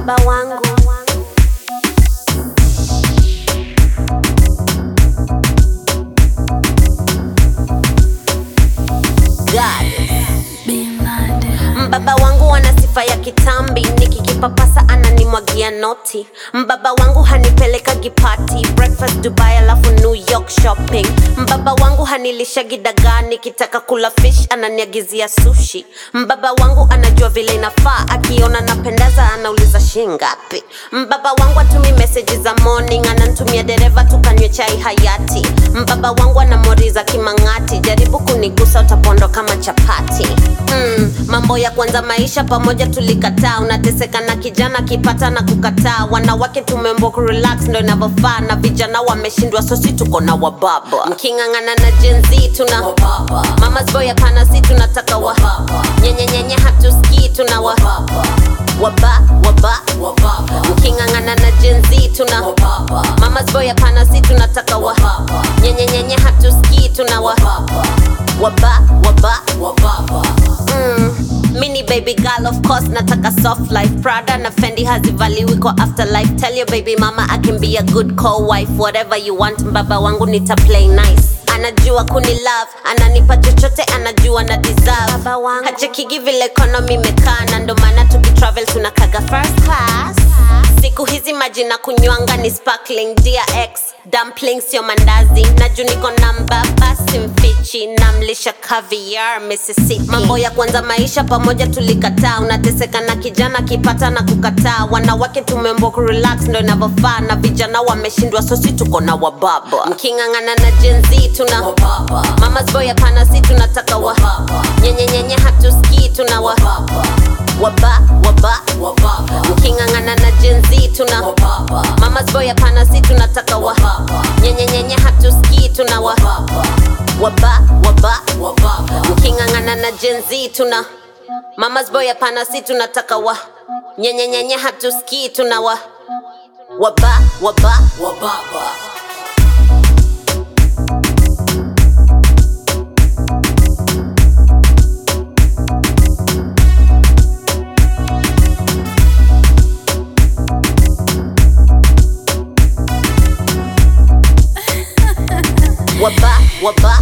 mbaba wangu God. Mbaba wangu ana sifa ya kitambi, nikikipapasa ananimwagia noti. Mbaba wangu hanipeleka gipati, breakfast Dubai alafu New York shopping. Mbaba wangu hanilisha gidagaa, nikitaka kula fish ananiagizia sushi. Mbaba wangu anajua vile inafaa, akiona napendeza anauliza shingapi. Mbaba wangu atumi message za morning, anantumia dereva tukanywe chai hayati. Mbaba wangu anamoriza kimang'ati, jaribu kunigusa utapondo kama chapati. Mm, mambo ya kwanza maisha pamoja tulikataa, unateseka na kijana kipata na kukataa. Wanawake tumembo kurelax ndo inavyofaa, na vijana wameshindwa, sosi tuko na wababa. Mking'ang'ana na Gen Z tuna mamas boy, hapana, si tunataka wa nyenyenyenye, hatusikii tuna wa waba waba mking'ang'ana na Gen Z tuna mamas boy, hapana, si tunataka wa nyenyenyenye, hatusikii tuna wa waba waba mm. Mini baby girl of course nataka soft life Prada na Fendi hazivaliwi kwa afterlife Tell your baby mama I can be a good co-wife Whatever you want mbaba wangu nita play nice anajua kuni love ananipa chochote anajua na deserve hachekigi vile economy imekaa na ndo maana tukitravel tunakaga first class siku hizi maji na kunywanga ni sparkling DRX dumpling sio mandazi na juu niko namba basi mfichi namlisha caviar Mississippi mambo ya kwanza maisha pamoja tulikataa unateseka na kijana kipata na kukataa wanawake tumembo kurelax ndo inavyofaa na vijana wameshindwa sosi tuko na wababa mking'ang'ana na Gen Z tuna mamas boy hapana si tunataka wa nyenyenyenye hatusikii tuna wa waba waba mking'ang'ana na Gen Z tuna mamas boy hapana si tunataka wa nyenyenyenye hatusikii tuna wa waba waba mking'ang'ana na Gen Z tuna mamas boy hapana si tunataka wa nyenyenyenye hatusikii tuna wa waba waba waba waba